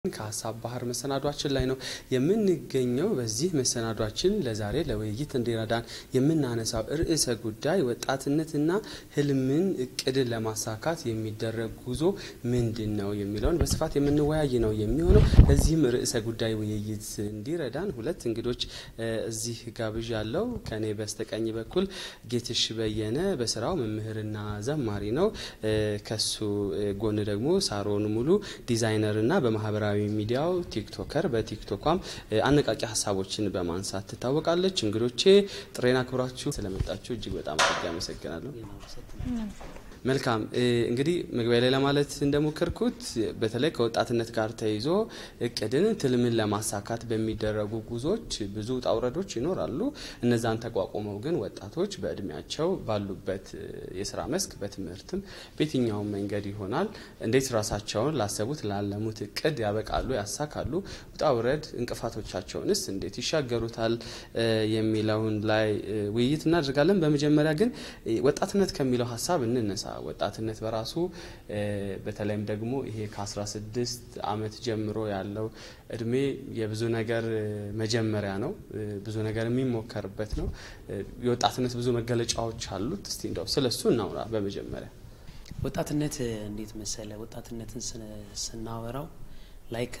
ከሀሳብ ባህር መሰናዷችን ላይ ነው የምንገኘው። በዚህ መሰናዷችን ለዛሬ ለውይይት እንዲረዳን የምናነሳው ርዕሰ ጉዳይ ወጣትነትና ህልምን እቅድን ለማሳካት የሚደረግ ጉዞ ምንድን ነው የሚለውን በስፋት የምንወያይ ነው የሚሆነው። ለዚህም ርዕሰ ጉዳይ ውይይት እንዲረዳን ሁለት እንግዶች እዚህ ጋብዥ ያለው ከኔ በስተቀኝ በኩል ጌትሽ በየነ በስራው መምህርና ዘማሪ ነው። ከሱ ጎን ደግሞ ሳሮን ሙሉ ዲዛይነርና በማህበራዊ ሚዲያው ቲክቶከር በቲክቶኳም አነቃቂ ሀሳቦችን በማንሳት ትታወቃለች። እንግዶቼ ጥሬን አክብራችሁ ስለመጣችሁ እጅግ በጣም አድርጌ አመሰግናለሁ። መልካም እንግዲህ መግቢያ ላይ ለማለት እንደሞከርኩት በተለይ ከወጣትነት ጋር ተይዞ እቅድን ትልምን ለማሳካት በሚደረጉ ጉዞዎች ብዙ ውጣ ውረዶች ይኖራሉ። እነዛን ተቋቁመው ግን ወጣቶች በእድሜያቸው ባሉበት የስራ መስክ በትምህርትም በየትኛውም መንገድ ይሆናል እንዴት ራሳቸውን ላሰቡት ላለሙት እቅድ ያበቃሉ፣ ያሳካሉ፣ ውጣ ውረድ እንቅፋቶቻቸውንስ እንዴት ይሻገሩታል የሚለውን ላይ ውይይት እናደርጋለን። በመጀመሪያ ግን ወጣትነት ከሚለው ሀሳብ እንነሳ። ወጣትነት በራሱ በተለይም ደግሞ ይሄ ከ16 ዓመት ጀምሮ ያለው እድሜ የብዙ ነገር መጀመሪያ ነው። ብዙ ነገር የሚሞከርበት ነው። የወጣትነት ብዙ መገለጫዎች አሉት። እስቲ እንደው ስለ እሱ እናውራ። በመጀመሪያ ወጣትነት እንዴት መሰለ፣ ወጣትነትን ስናወራው ላይክ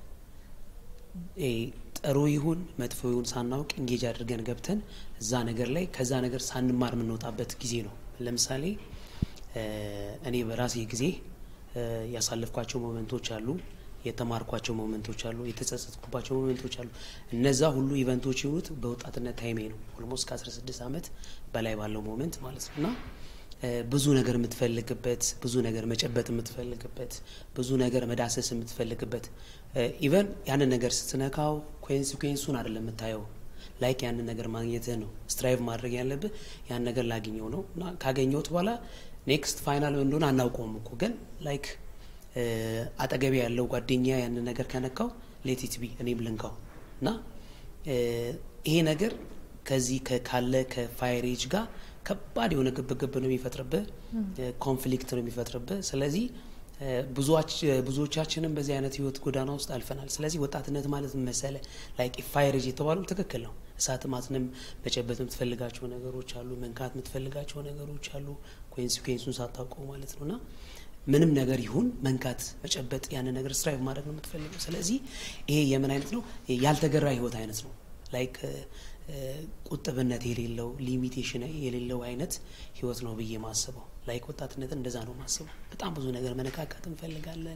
ጥሩ ይሁን መጥፎ ይሁን ሳናውቅ እንጌጅ አድርገን ገብተን እዛ ነገር ላይ ከዛ ነገር ሳንማር የምንወጣበት ጊዜ ነው። ለምሳሌ እኔ በራሴ ጊዜ ያሳለፍኳቸው ሞመንቶች አሉ፣ የተማርኳቸው ሞመንቶች አሉ፣ የተጸጸትኩባቸው ሞመንቶች አሉ። እነዛ ሁሉ ኢቨንቶች የሆኑት በወጣትነት ታይሜ ነው። ኦልሞስት ከ16 ዓመት በላይ ባለው ሞመንት ማለት ነው እና ብዙ ነገር የምትፈልግበት ብዙ ነገር መጨበጥ የምትፈልግበት ብዙ ነገር መዳሰስ የምትፈልግበት ኢቨን ያንን ነገር ስትነካው ኮንሲኩዌንሱን አይደለም የምታየው ላይክ ያንን ነገር ማግኘትህ ነው ስትራይቭ ማድረግ ያለብህ ያን ነገር ላግኘው ነው እና ካገኘሁት በኋላ ኔክስት ፋይናል እንደሆነ አናውቀውም እኮ ግን ላይክ አጠገቤ ያለው ጓደኛ ያንን ነገር ከነካው ሌቲት ቢ እኔም ልንካው እና ይሄ ነገር ከዚህ ካለ ከፋይሬጅ ጋር ከባድ የሆነ ግብግብ ነው የሚፈጥርብህ፣ ኮንፍሊክት ነው የሚፈጥርብህ። ስለዚህ ብዙዎቻችንም በዚህ አይነት ህይወት ጎዳና ውስጥ አልፈናል። ስለዚህ ወጣትነት ማለት መሰለ ላይክ ፋይሬጅ የተባለው ትክክል ነው። እሳት ማትንም መጨበጥ የምትፈልጋቸው ነገሮች አሉ፣ መንካት የምትፈልጋቸው ነገሮች አሉ፣ ኮንሲኩዌንሱን ሳታውቀው ማለት ነው እና ምንም ነገር ይሁን መንካት፣ መጨበጥ ያንን ነገር ስትራይቭ ማድረግ ነው የምትፈልገው። ስለዚህ ይሄ የምን አይነት ነው? ያልተገራ ህይወት አይነት ነው ላይክ ቁጥብነት የሌለው ሊሚቴሽን የሌለው አይነት ህይወት ነው ብዬ ማስበው። ላይክ ወጣትነትን እንደዛ ነው ማስበው። በጣም ብዙ ነገር መነካካት እንፈልጋለን፣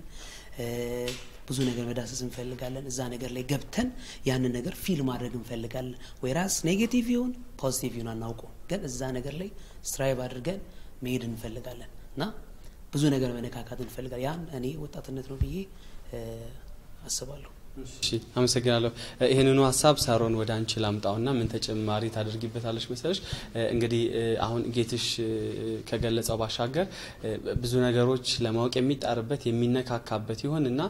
ብዙ ነገር መዳሰስ እንፈልጋለን። እዛ ነገር ላይ ገብተን ያንን ነገር ፊል ማድረግ እንፈልጋለን። ወይ ራስ ኔጌቲቭ ይሁን ፖዚቲቭ ይሁን አናውቀው፣ ግን እዛ ነገር ላይ ስትራይቭ አድርገን መሄድ እንፈልጋለን እና ብዙ ነገር መነካካት እንፈልጋለን። ያን እኔ ወጣትነት ነው ብዬ አስባለሁ። እሺ አመሰግናለሁ። ይህንኑ ሀሳብ ሳሮን ወደ አንቺ ላምጣውና ምን ተጨማሪ ታደርጊበታለች መሰለሽ? እንግዲህ አሁን ጌትሽ ከገለጸው ባሻገር ብዙ ነገሮች ለማወቅ የሚጣርበት የሚነካካበት ይሆን እና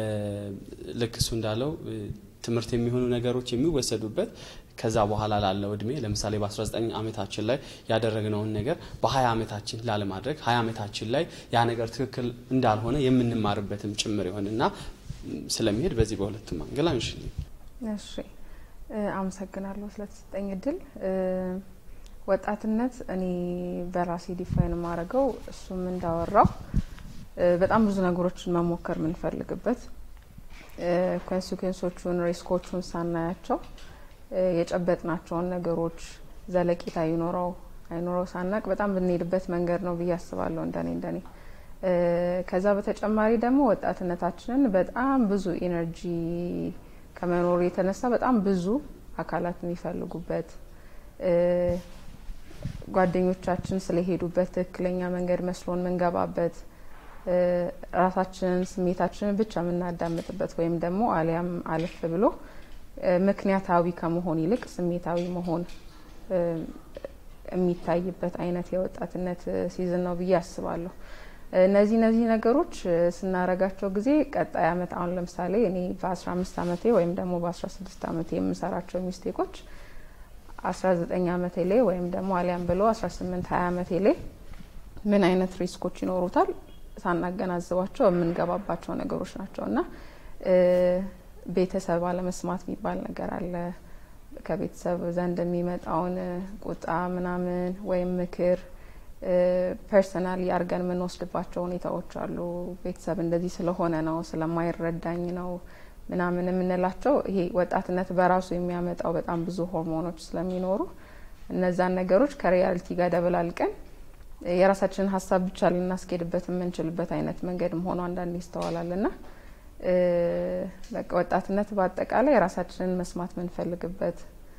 ልክ እሱ እንዳለው ትምህርት የሚሆኑ ነገሮች የሚወሰዱበት ከዛ በኋላ ላለው እድሜ ለምሳሌ በ19 ዓመታችን ላይ ያደረግነውን ነገር በ20 ዓመታችን ላለማድረግ 20 ዓመታችን ላይ ያ ነገር ትክክል እንዳልሆነ የምንማርበትም ጭምር ይሆንና ስለሚሄድ በዚህ በሁለቱም አንግል አንሽልኝ። እሺ አመሰግናለሁ ስለተሰጠኝ እድል። ወጣትነት እኔ በራሴ ዲፋይን የማደርገው እሱም እንዳወራው በጣም ብዙ ነገሮችን መሞከር የምንፈልግበት ኮንሲኩዌንሶቹን ሪስኮቹን ሳናያቸው የጨበጥናቸውን ነገሮች ዘለቂታ ይኖረው አይኖረው ሳናቅ በጣም ብንሄድበት መንገድ ነው ብዬ አስባለሁ እንደኔ እንደኔ ከዛ በተጨማሪ ደግሞ ወጣትነታችንን በጣም ብዙ ኢነርጂ ከመኖሩ የተነሳ በጣም ብዙ አካላት የሚፈልጉበት ጓደኞቻችን ስለሄዱበት ትክክለኛ መንገድ መስሎን ምንገባበት ራሳችንን ስሜታችንን ብቻ የምናዳምጥበት ወይም ደግሞ አሊያም አለፍ ብሎ ምክንያታዊ ከመሆን ይልቅ ስሜታዊ መሆን የሚታይበት አይነት የወጣትነት ሲዝን ነው ብዬ አስባለሁ። እነዚህ እነዚህ ነገሮች ስናረጋቸው ጊዜ ቀጣይ አመት አሁን ለምሳሌ እኔ በ15 አመቴ ወይም ደግሞ በ16 አመቴ የምሰራቸው ሚስቴኮች 19 አመቴ ላይ ወይም ደግሞ አሊያም ብሎ 18 20 አመቴ ላይ ምን አይነት ሪስኮች ይኖሩታል ሳናገናዝባቸው የምንገባባቸው ነገሮች ናቸው እና ቤተሰብ አለመስማት የሚባል ነገር አለ። ከቤተሰብ ዘንድ የሚመጣውን ቁጣ ምናምን ወይም ምክር ፐርሰናሊ አድርገን የምንወስድባቸው ሁኔታዎች አሉ። ቤተሰብ እንደዚህ ስለሆነ ነው ስለማይረዳኝ ነው ምናምን የምንላቸው ይሄ ወጣትነት በራሱ የሚያመጣው በጣም ብዙ ሆርሞኖች ስለሚኖሩ እነዛን ነገሮች ከሪያሊቲ ጋር ደበላልቀን የራሳችንን ሀሳብ ብቻ ልናስኬድበት የምንችልበት አይነት መንገድም ሆኖ አንዳንድ ይስተዋላል ና በቃ ወጣትነት በአጠቃላይ የራሳችንን መስማት የምንፈልግበት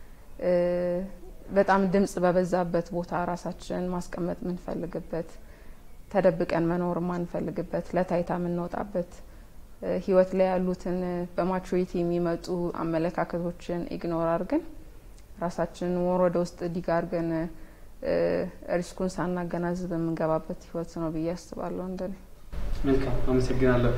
በጣም ድምጽ በበዛበት ቦታ ራሳችንን ማስቀመጥ የምንፈልግበት ተደብቀን መኖር የማንፈልግበት ለታይታ የምንወጣበት ህይወት ላይ ያሉትን በማቹሪቲ የሚመጡ አመለካከቶችን ኢግኖር አድርገን ራሳችንን ወር ወደ ውስጥ ዲግ አድርገን ሪስኩን ሳናገናዝብ የምንገባበት ህይወት ነው ብዬ አስባለሁ። እንደኔ መልካም አመሰግናለሁ።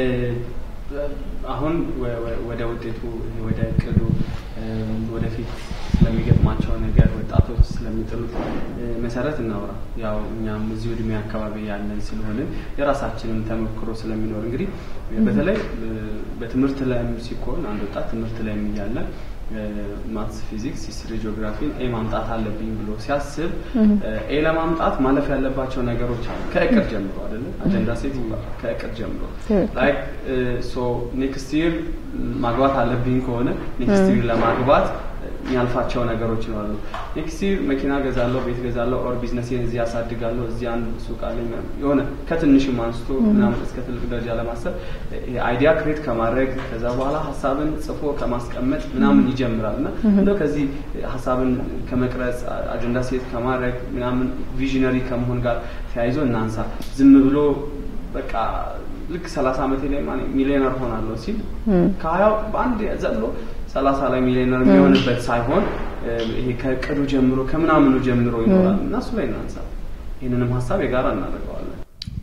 አሁን ወደ ውጤቱ ወደ እቅዱ ወደፊት ስለሚገጥማቸው ነገር ወጣቶች ስለሚጥሉት መሰረት እናውራ። ያው እኛም እዚሁ እድሜ አካባቢ ያለን ስለሆንን የራሳችንን ተሞክሮ ስለሚኖር እንግዲህ በተለይ በትምህርት ላይም ሲኮን አንድ ወጣት ትምህርት ላይም እያለ ማትስ፣ ፊዚክስ፣ ሂስትሪ፣ ጂኦግራፊን ኤ ማምጣት አለብኝ ብሎ ሲያስብ ኤ ለማምጣት ማለፍ ያለባቸው ነገሮች አሉ። ከእቅድ ጀምሮ አይደለ አጀንዳ ሴት ይባላል። ከእቅድ ጀምሮ ላይክ ሶ ኔክስት ይር ማግባት አለብኝ ከሆነ ኔክስት ይር ለማግባት የሚያልፋቸው ነገሮች ይኖራሉ። ኔክስት ይር መኪና ገዛለሁ፣ ቤት ገዛለሁ፣ ኦር ቢዝነሴን እዚህ ያሳድጋለሁ፣ እዚህ አንድ ሱቅ አለኝ የሆነ ከትንሽም አንስቶ ምናምን እስከ ትልቅ ደረጃ ለማሰብ አይዲያ ክሬት ከማድረግ ከዛ በኋላ ሀሳብን ጽፎ ከማስቀመጥ ምናምን ይጀምራል እና እንደው ከዚህ ሀሳብን ከመቅረጽ አጀንዳ ሴት ከማድረግ ምናምን ቪዥነሪ ከመሆን ጋር ተያይዞ እናንሳ። ዝም ብሎ በቃ ልክ ሰላሳ ዓመቴ ላይ ሚሊዮነር ሆናለሁ ሲል ከሀያው በአንድ ዘሎ ሰላሳ ላይ ሚሊዮነር የሚሆንበት ሳይሆን ይሄ ከእቅዱ ጀምሮ ከምናምኑ ጀምሮ ይኖራል እና እሱ ላይ እናንሳ። ይህንንም ሀሳብ የጋራ እናደርገዋለን።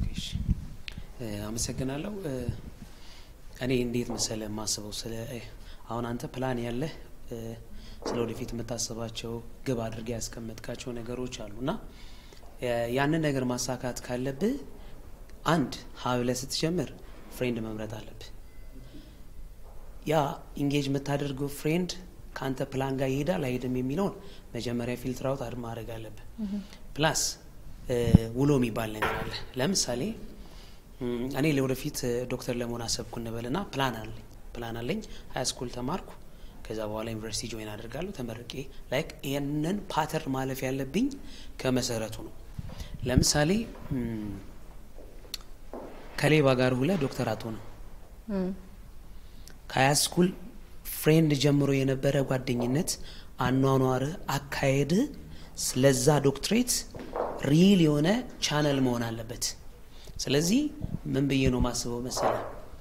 አመሰግናለሁ። እኔ እንዴት መሰለ የማስበው ስለ አሁን አንተ ፕላን ያለህ ስለ ወደፊት የምታስባቸው ግብ አድርገህ ያስቀመጥካቸው ነገሮች አሉ እና ያንን ነገር ማሳካት ካለብህ አንድ ሀብለ ስትጀምር ፍሬንድ መምረጥ አለብህ። ያ ኢንጌጅ የምታደርገው ፍሬንድ ከአንተ ፕላን ጋር ይሄዳል አይሄድም የሚለውን መጀመሪያ ፊልትር አውት አድ ማድረግ አለብህ። ፕላስ ውሎ የሚባል ነገር አለ። ለምሳሌ እኔ ለወደፊት ዶክተር ለመሆን አሰብኩ እንበልና ፕላን አለኝ ፕላን አለኝ ሀይ ስኩል ተማርኩ። ከዛ በኋላ ዩኒቨርሲቲ ጆይን አደርጋለሁ ተመርቄ ላይክ ይህንን ፓተርን ማለፍ ያለብኝ ከመሰረቱ ነው። ለምሳሌ ከሌባ ጋር ሁለ ዶክተር አትሆንም። ከሀያ ስኩል ፍሬንድ ጀምሮ የነበረ ጓደኝነት፣ አኗኗር፣ አካሄድ ስለዛ ዶክትሬት ሪል የሆነ ቻነል መሆን አለበት። ስለዚህ ምን ብዬ ነው ማስበው መሰለ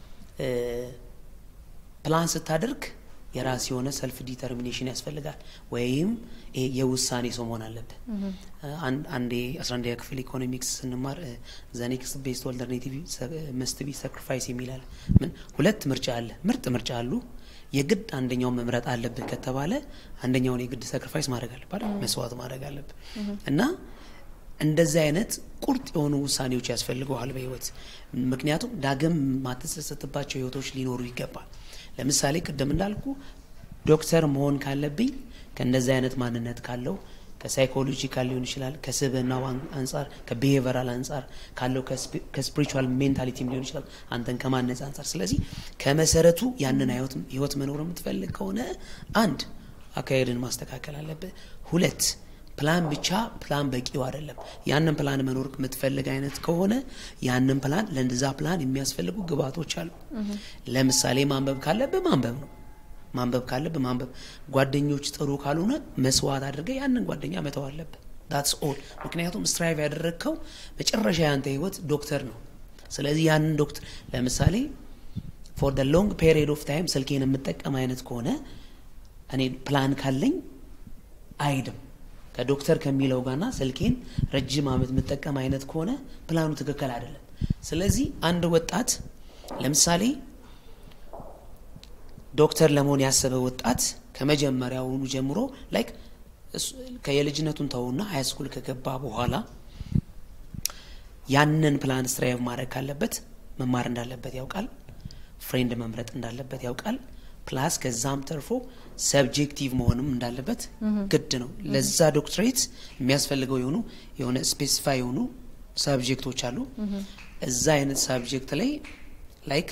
ፕላን ስታደርግ የራስ የሆነ ሰልፍ ዲተርሚኔሽን ያስፈልጋል። ወይም የውሳኔ ሰው መሆን አለብህ። አንዴ አስራ አንደኛ ክፍል ኢኮኖሚክስ ስንማር ዘኔክስት ቤስት ኦልተርኔቲቭ መስት ቢ ሳክሪፋይስ የሚላል ምን ሁለት ምርጫ አለ፣ ምርጥ ምርጫ አሉ። የግድ አንደኛውን መምረጥ አለብህ ከተባለ አንደኛውን የግድ ሳክሪፋይስ ማድረግ አለብህ፣ መስዋዕት ማድረግ አለብህ እና እንደዚህ አይነት ቁርጥ የሆኑ ውሳኔዎች ያስፈልገዋል በህይወት ምክንያቱም ዳግም ማትጸጸትባቸው ህይወቶች ሊኖሩ ይገባል። ለምሳሌ ቅድም እንዳልኩ ዶክተር መሆን ካለብኝ ከእንደዚህ አይነት ማንነት ካለው ከሳይኮሎጂካል ሊሆን ይችላል፣ ከስብናው አንጻር፣ ከቢሄቨራል አንጻር ካለው ከስፒሪቹዋል ሜንታሊቲም ሊሆን ይችላል፣ አንተን ከማነጽ አንጻር። ስለዚህ ከመሰረቱ ያንን ህይወት መኖር የምትፈልግ ከሆነ አንድ አካሄድን ማስተካከል አለብህ። ሁለት ፕላን ብቻ ፕላን በቂው አይደለም። ያንን ፕላን መኖር የምትፈልግ አይነት ከሆነ ያንን ፕላን ለእንደዛ ፕላን የሚያስፈልጉ ግብአቶች አሉ። ለምሳሌ ማንበብ ካለብህ ማንበብ ነው። ማንበብ ካለብህ ማንበብ። ጓደኞች ጥሩ ካልሆነ መስዋዕት አድርገህ ያንን ጓደኛ መተው አለብህ። ዳትስ ኦል። ምክንያቱም ስትራይቭ ያደረግከው መጨረሻ ያንተ ህይወት ዶክተር ነው። ስለዚህ ያንን ዶክተር ለምሳሌ ፎር ደ ሎንግ ፔሪድ ኦፍ ታይም ስልኬን የምጠቀም አይነት ከሆነ እኔ ፕላን ካለኝ አይድም ከዶክተር ከሚለው ጋርና ስልኬን ረጅም ዓመት የምጠቀም አይነት ከሆነ ፕላኑ ትክክል አይደለም። ስለዚህ አንድ ወጣት ለምሳሌ ዶክተር ለመሆን ያሰበ ወጣት ከመጀመሪያውኑ ጀምሮ ላይክ ከየልጅነቱን ተውና ሀይ ስኩል ከገባ በኋላ ያንን ፕላን ስትራይቭ ማድረግ ካለበት መማር እንዳለበት ያውቃል። ፍሬንድ መምረጥ እንዳለበት ያውቃል። ፕላስ ከዛም ተርፎ ሰብጀክቲቭ መሆንም እንዳለበት ግድ ነው። ለዛ ዶክትሬት የሚያስፈልገው የሆኑ የሆነ ስፔሲፋይ የሆኑ ሳብጀክቶች አሉ። እዛ አይነት ሳብጀክት ላይ ላይክ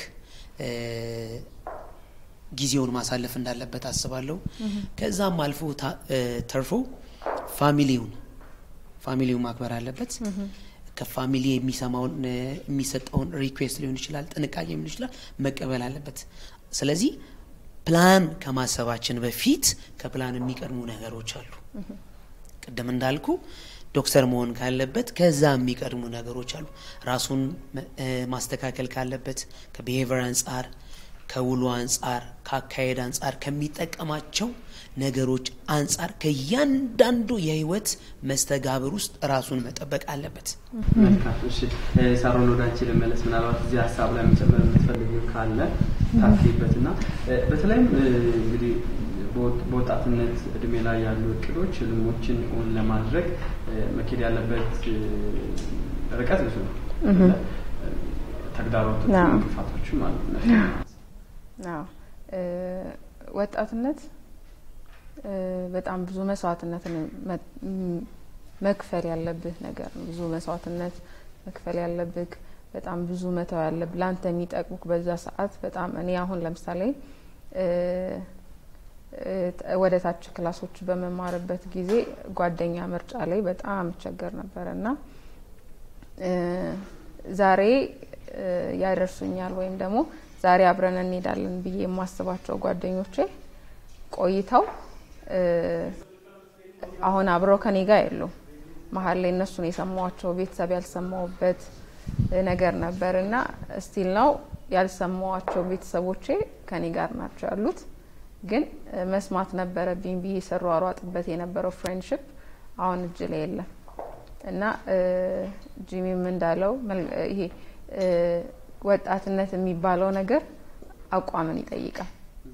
ጊዜውን ማሳለፍ እንዳለበት አስባለሁ። ከዛም አልፎ ተርፎ ፋሚሊውን ፋሚሊውን ማክበር አለበት። ከፋሚሊ የሚሰማውን የሚሰጠውን ሪኩዌስት ሊሆን ይችላል፣ ጥንቃቄ ሊሆን ይችላል፣ መቀበል አለበት። ስለዚህ ፕላን ከማሰባችን በፊት ከፕላን የሚቀድሙ ነገሮች አሉ። ቅድም እንዳልኩ ዶክተር መሆን ካለበት ከዛ የሚቀድሙ ነገሮች አሉ። ራሱን ማስተካከል ካለበት ከቢሄቪየር አንጻር፣ ከውሎ አንጻር፣ ከአካሄድ አንጻር፣ ከሚጠቀማቸው ነገሮች አንጻር ከእያንዳንዱ የህይወት መስተጋብር ውስጥ ራሱን መጠበቅ አለበት። መልካም። እሺ ሳሮን ወደ አንቺ ልመለስ። ምናልባት እዚህ ሀሳብ ላይ መጨመር የምትፈልጊው ካለ ታክይበት እና በተለይም እንግዲህ በወጣትነት እድሜ ላይ ያሉ እቅዶች ህልሞችን እውን ለማድረግ መኬድ ያለበት ርቀት ብዙ ነው። ተግዳሮቶች፣ እንቅፋቶችም አሉ። ወጣትነት በጣም ብዙ መስዋዕትነትን መክፈል ያለብህ ነገር ነው። ብዙ መስዋዕትነት መክፈል ያለብህ በጣም ብዙ መተው ያለብህ ለአንተ የሚጠቅሙክ በዛ ሰዓት በጣም እኔ አሁን ለምሳሌ ወደ ታች ክላሶች በመማርበት ጊዜ ጓደኛ ምርጫ ላይ በጣም እቸገር ነበር እና ዛሬ ያደርሱኛል ወይም ደግሞ ዛሬ አብረን እንሄዳለን ብዬ የማስባቸው ጓደኞቼ ቆይተው አሁን አብረው ከኔ ጋር የሉም። መሀል ላይ እነሱን የሰማዋቸው ቤተሰብ ያልሰማውበት ነገር ነበር እና ስቲል ነው ያልሰማዋቸው ቤተሰቦቼ ከኔ ጋር ናቸው ያሉት። ግን መስማት ነበረብኝ ብዬ ስሯሯጥበት የነበረው ፍሬንድሽፕ አሁን እጅ ላይ የለም እና ጂሚም እንዳለው ይሄ ወጣትነት የሚባለው ነገር አቋምን ይጠይቃል።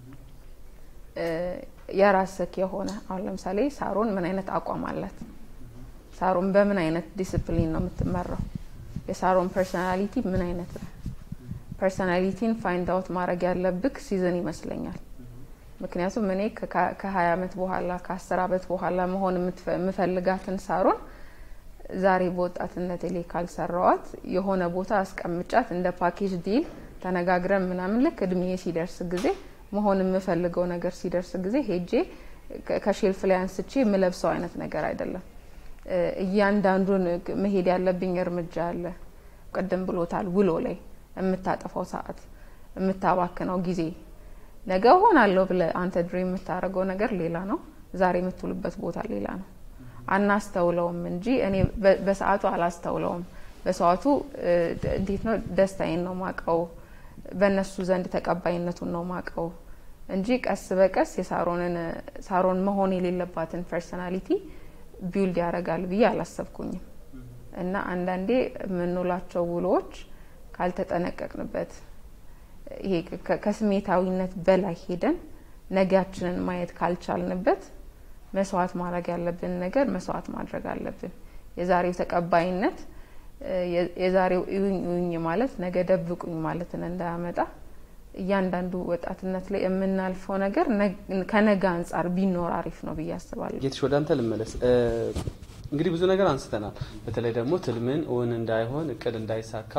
የራስክ የሆነ አሁን ለምሳሌ ሳሮን ምን አይነት አቋም አላት? ሳሮን በምን አይነት ዲስፕሊን ነው የምትመራው? የሳሮን ፐርሶናሊቲ ምን አይነት ነው? ፐርሶናሊቲን ፋይንድ አውት ማድረግ ያለብክ ሲዝን ይመስለኛል። ምክንያቱም እኔ ከሀያ አመት በኋላ ከአስር አመት በኋላ መሆን የምፈልጋትን ሳሮን ዛሬ በወጣትነት ላይ ካልሰራዋት የሆነ ቦታ አስቀምጫት እንደ ፓኬጅ ዲል ተነጋግረን ምናምን ልክ እድሜ ሲደርስ ጊዜ መሆን የምፈልገው ነገር ሲደርስ ጊዜ ሄጄ ከሼልፍ ላይ አንስቼ የምለብሰው አይነት ነገር አይደለም። እያንዳንዱን መሄድ ያለብኝ እርምጃ አለ። ቅድም ብሎታል። ውሎ ላይ የምታጠፋው ሰዓት፣ የምታባክነው ጊዜ ነገ ሆናለሁ ብለ አንተ ድሬም የምታደርገው ነገር ሌላ ነው። ዛሬ የምትውልበት ቦታ ሌላ ነው። አናስተውለውም እንጂ እኔ በሰዓቱ አላስተውለውም። በሰዓቱ እንዴት ነው ደስታዬን ነው ማቀው፣ በእነሱ ዘንድ ተቀባይነቱን ነው ማቀው እንጂ ቀስ በቀስ የሳሮንን ሳሮን መሆን የሌለባትን ፐርሶናሊቲ ቢውልድ ያደርጋል ብዬ አላሰብኩኝም። እና አንዳንዴ የምንውላቸው ውሎዎች ካልተጠነቀቅንበት ይሄ ከስሜታዊነት በላይ ሄደን ነጋችንን ማየት ካልቻልንበት መስዋዕት ማድረግ ያለብን ነገር መስዋዕት ማድረግ አለብን። የዛሬው ተቀባይነት የዛሬው እዩኝ እዩኝ ማለት ነገ ደብቁኝ ማለትን እንዳያመጣ እያንዳንዱ ወጣትነት ላይ የምናልፈው ነገር ከነገ አንጻር ቢኖር አሪፍ ነው ብዬ አስባለሁ። ጌትሽ ወደ አንተ ልመለስ። እንግዲህ ብዙ ነገር አንስተናል። በተለይ ደግሞ ትልምን እውን እንዳይሆን እቅድ እንዳይሳካ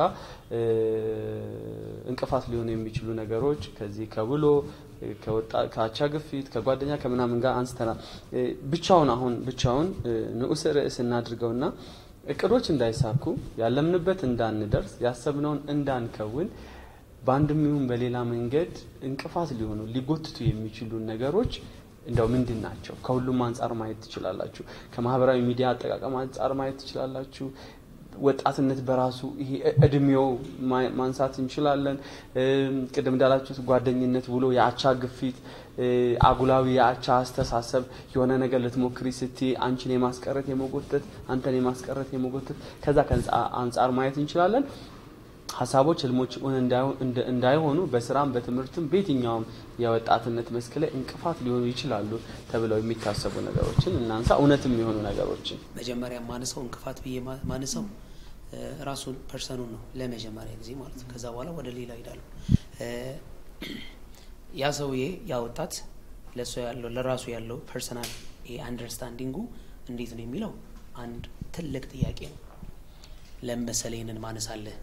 እንቅፋት ሊሆኑ የሚችሉ ነገሮች ከዚህ ከብሎ ከአቻ ግፊት ከጓደኛ ከምናምን ጋር አንስተናል። ብቻውን አሁን ብቻውን ንዑስ ርዕስ እናድርገውና እቅዶች እንዳይሳኩ ያለምንበት እንዳንደርስ ያሰብነውን እንዳንከውን በአንድም ይሁን በሌላ መንገድ እንቅፋት ሊሆኑ ሊጎትቱ የሚችሉ ነገሮች እንደው ምንድን ናቸው? ከሁሉም አንጻር ማየት ትችላላችሁ። ከማህበራዊ ሚዲያ አጠቃቀም አንጻር ማየት ትችላላችሁ። ወጣትነት በራሱ ይሄ እድሜው ማንሳት እንችላለን። ቅድም እንዳላችሁት ጓደኝነት ብሎ የአቻ ግፊት፣ አጉላዊ የአቻ አስተሳሰብ የሆነ ነገር ልትሞክሪ ስቲ አንቺን የማስቀረት የመጎተት አንተን የማስቀረት የመጎተት ከዛ አንጻር ማየት እንችላለን። ሀሳቦች፣ ህልሞች እንዳይሆኑ በስራም በትምህርትም በየትኛውም የወጣትነት መስክ ላይ እንቅፋት ሊሆኑ ይችላሉ ተብለው የሚታሰቡ ነገሮችን እናንሳ። እውነትም የሆኑ ነገሮችን መጀመሪያ ማንሰው እንቅፋት ብዬ ማንሰው ራሱን ፐርሰኑን ነው ለመጀመሪያ ጊዜ ማለት ነው። ከዛ በኋላ ወደ ሌላ ሄዳሉ። ያ ሰውዬ ያ ወጣት ለሱ ያለው ለራሱ ያለው ፐርሰናል አንደርስታንዲንጉ እንዴት ነው የሚለው አንድ ትልቅ ጥያቄ ነው። ለምን መሰለህ ይህንን ማነሳለህ?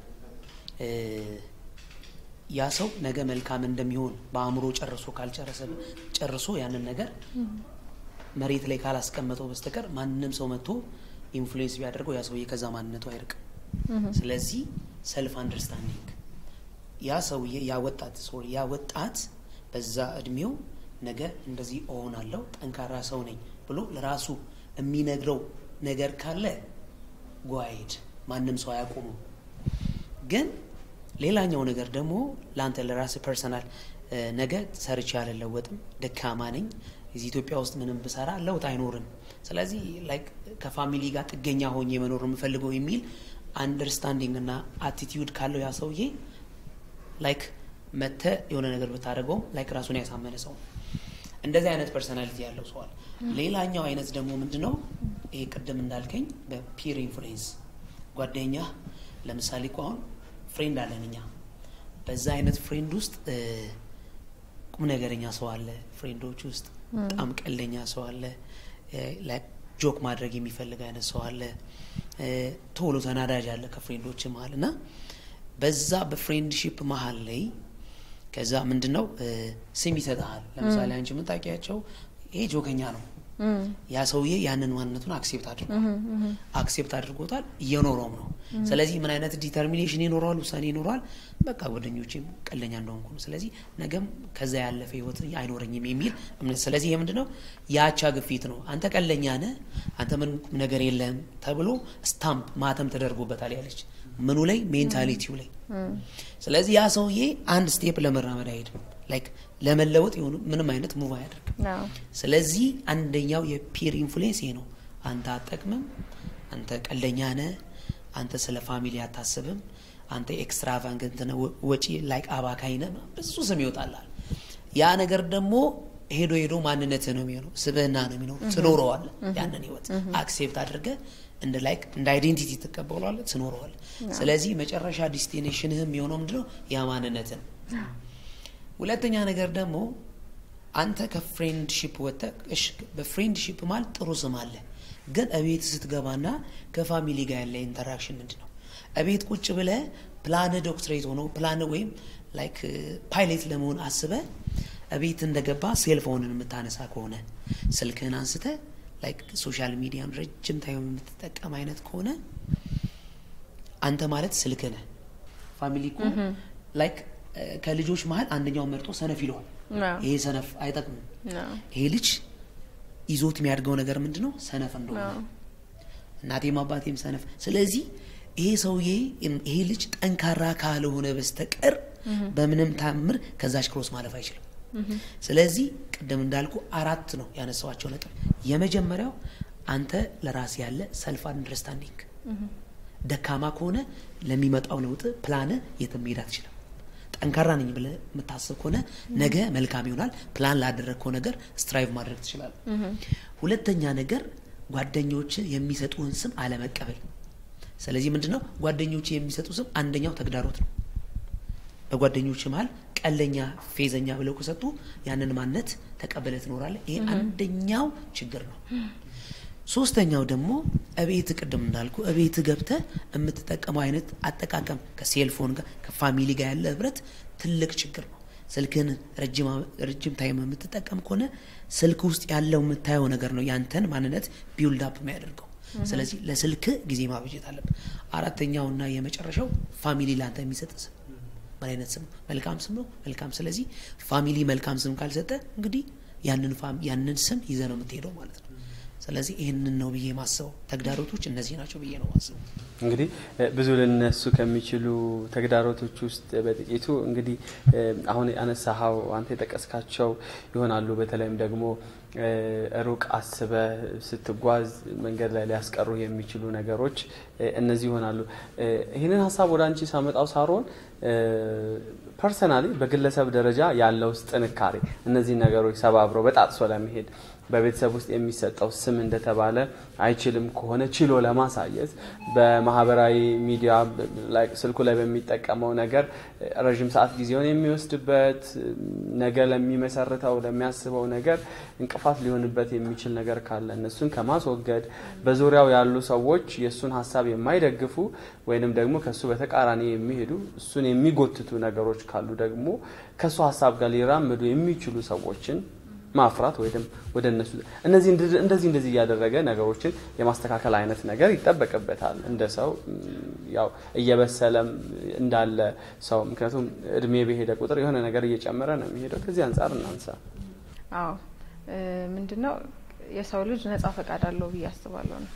ያ ሰው ነገ መልካም እንደሚሆን በአእምሮ ጨርሶ ካልጨረሰ ጨርሶ ያንን ነገር መሬት ላይ ካላስቀመጠው በስተቀር ማንም ሰው መጥቶ ኢንፍሉዌንስ ቢያደርገው ያ ሰውዬ ከዛ ማንነቱ አይርቅም። ስለዚህ ሰልፍ አንደርስታንዲንግ ያ ሰውዬ ያ ወጣት ሶሪ ያ ወጣት በዛ እድሜው ነገ እንደዚህ እሆናለሁ ጠንካራ ሰው ነኝ ብሎ ለራሱ የሚነግረው ነገር ካለ ጓይድ ማንም ሰው አያቆሙ። ግን ሌላኛው ነገር ደግሞ ለአንተ ለራስ ፐርሰናል ነገ ሰርቼ አልለወጥም፣ ደካማ ነኝ፣ እዚህ ኢትዮጵያ ውስጥ ምንም ብሰራ ለውጥ አይኖርም፣ ስለዚህ ላይክ ከፋሚሊ ጋር ጥገኛ ሆኜ መኖር የምፈልገው የሚል አንደርስታንዲንግ እና አቲቲዩድ ካለው ያ ሰውዬ ላይክ መተ የሆነ ነገር ብታደርገውም ላይክ ራሱን ያሳመነ ሰው እንደዚህ አይነት ፐርሶናሊቲ ያለው ሰዋል። ሌላኛው አይነት ደግሞ ምንድነው ይሄ ቅድም እንዳልከኝ በፒር ኢንፍሉዌንስ ጓደኛ ለምሳሌ እኮ አሁን ፍሬንድ አለን እኛ በዛ አይነት ፍሬንድ ውስጥ ቁም ነገረኛ ሰው አለ ፍሬንዶች ውስጥ በጣም ቀለኛ ሰው አለ ጆክ ማድረግ የሚፈልግ አይነት ሰው አለ ቶሎ ተናዳጅ አለ ከፍሬንዶች መሀል እና በዛ በፍሬንድሺፕ መሀል ላይ ከዛ ምንድን ነው ስም ይሰጠሃል ለምሳሌ አንቺ የምታውቂያቸው ይሄ ጆከኛ ነው ያ ሰውዬ ያንን ማንነቱን አክሴፕት አድርጓል አክሴፕት አድርጎታል እየኖረውም ነው ስለዚህ ምን አይነት ዲተርሚኔሽን ይኖረዋል ውሳኔ ይኖረዋል በቃ ጓደኞቼም ቀለኛ እንደሆንኩ ነው ስለዚህ ነገም ከዛ ያለፈ ህይወት አይኖረኝም የሚል እምነት ስለዚህ ይህ ምንድነው የአቻ ግፊት ነው አንተ ቀለኛ ነህ አንተ ምን ነገር የለህም ተብሎ ስታምፕ ማተም ተደርጎበታል ያለች ምኑ ላይ ሜንታሊቲው ላይ ስለዚህ ያ ሰውዬ አንድ ስቴፕ ለመራመድ አይሄድም ላይክ ለመለወጥ የሆኑ ምንም አይነት ሙቭ አያደርግም ስለዚህ አንደኛው የፒር ኢንፍሉዌንስ ይሄ ነው አንተ አጠቅምም አንተ ቀለኛ ነህ አንተ ስለ ፋሚሊ አታስብም አንተ ኤክስትራቫንገንት ነህ ወጪ ላይክ አባካይ ነህ ብዙ ስም ይወጣላል ያ ነገር ደግሞ ሄዶ ሄዶ ማንነት ነው የሚሆነው ስብህና ነው የሚኖሩ ትኖረዋል ያንን ህይወት አክሴፕት አድርገ እንደ ላይክ እንደ አይዴንቲቲ ትቀበሏለ ትኖረዋል ስለዚህ መጨረሻ ዲስቲኔሽንህም የሆነው ምንድነው ያ ማንነትን ሁለተኛ ነገር ደግሞ አንተ ከፍሬንድሺፕ ወጥተ በፍሬንድሺፕ ማለት ጥሩ ስም አለ ግን እቤት ስትገባና ከፋሚሊ ጋር ያለ ኢንተራክሽን ምንድ ነው እቤት ቁጭ ብለ ፕላን ዶክትሬት ሆኖ ፕላን ወይም ላይክ ፓይሌት ለመሆን አስበ እቤት እንደገባ ሴልፎንን የምታነሳ ከሆነ ስልክህን አንስተ ላይክ ሶሻል ሚዲያን ረጅም ታይም የምትጠቀም አይነት ከሆነ አንተ ማለት ስልክ ነህ ፋሚሊ እኮ ላይክ ከልጆች መሀል አንደኛውን መርጦ ሰነፍ ይለዋል ይሄ ሰነፍ አይጠቅምም ይሄ ልጅ ይዞት የሚያድገው ነገር ምንድን ነው ሰነፍ እንደሆነ እናቴም አባቴም ሰነፍ ስለዚህ ይሄ ሰውዬ ይሄ ልጅ ጠንካራ ካልሆነ በስተቀር በምንም ታምር ከዛች ክሮስ ማለፍ አይችልም ስለዚህ ቅድም እንዳልኩ አራት ነው ያነሳዋቸው ነጥብ የመጀመሪያው አንተ ለራስ ያለ ሰልፍ አንደርስታንዲንግ ደካማ ከሆነ ለሚመጣው ለውጥ ፕላን የትም መሄድ አትችልም ጠንካራ ነኝ ብለ የምታስብ ከሆነ ነገ መልካም ይሆናል ፕላን ላደረግከው ነገር ስትራይቭ ማድረግ ትችላል ሁለተኛ ነገር ጓደኞች የሚሰጡህን ስም አለመቀበል ስለዚህ ምንድነው ጓደኞች የሚሰጡ ስም አንደኛው ተግዳሮት ነው በጓደኞች መሀል ቀለኛ ፌዘኛ ብለው ከሰጡ ያንን ማነት ተቀበለ ትኖራለ ይሄ አንደኛው ችግር ነው ሶስተኛው ደግሞ እቤት ቅድም እንዳልኩ እቤት ገብተ የምትጠቀመው አይነት አጠቃቀም ከሴልፎን ጋር ከፋሚሊ ጋር ያለ ህብረት ትልቅ ችግር ነው ስልክን ረጅም ታይም የምትጠቀም ከሆነ ስልክ ውስጥ ያለው የምታየው ነገር ነው ያንተን ማንነት ቢውልድ አፕ የሚያደርገው ስለዚህ ለስልክ ጊዜ ማብጀት አለብን አራተኛውና የመጨረሻው ፋሚሊ ለአንተ የሚሰጥ ስም ምን አይነት ስም መልካም ስም ነው መልካም ስለዚህ ፋሚሊ መልካም ስም ካልሰጠ እንግዲህ ያንን ስም ይዘ ነው የምትሄደው ማለት ነው ስለዚህ ይህንን ነው ብዬ ማስበው ተግዳሮቶች እነዚህ ናቸው ብዬ ነው ማስበው እንግዲህ ብዙ ልነሱ ከሚችሉ ተግዳሮቶች ውስጥ በጥቂቱ እንግዲህ አሁን ያነሳሀው አንተ የጠቀስካቸው ይሆናሉ በተለይም ደግሞ ሩቅ አስበ ስትጓዝ መንገድ ላይ ሊያስቀሩ የሚችሉ ነገሮች እነዚህ ይሆናሉ። ይህንን ሀሳብ ወደ አንቺ ሳመጣው ሳሮን ፐርሰናሊ በግለሰብ ደረጃ ያለው ጥንካሬ እነዚህ ነገሮች ሰባብረው በጣጥሶ ለመሄድ በቤተሰብ ውስጥ የሚሰጠው ስም እንደተባለ አይችልም ከሆነ ችሎ ለማሳየት በማህበራዊ ሚዲያ ስልኩ ላይ በሚጠቀመው ነገር ረዥም ሰዓት ጊዜውን የሚወስድበት ነገ ለሚመሰርተው ለሚያስበው ነገር እንቅፋት ሊሆንበት የሚችል ነገር ካለ እነሱን ከማስወገድ በዙሪያው ያሉ ሰዎች የእሱን ሀሳብ የማይደግፉ ወይንም ደግሞ ከእሱ በተቃራኒ የሚሄዱ እሱን የሚጎትቱ ነገሮች ካሉ ደግሞ ከእሱ ሀሳብ ጋር ሊራምዱ የሚችሉ ሰዎችን ማፍራት ወይም ወደ እነሱ እነዚህ እንደዚህ እንደዚህ እያደረገ ነገሮችን የማስተካከል አይነት ነገር ይጠበቅበታል እንደ ሰው ያው እየበሰለም እንዳለ ሰው ምክንያቱም እድሜ በሄደ ቁጥር የሆነ ነገር እየጨመረ ነው የሚሄደው። ከዚህ አንጻር እናንሳ። አዎ ምንድነው የሰው ልጅ ነጻ ፈቃድ አለው ብዬ አስባለሁ ነው።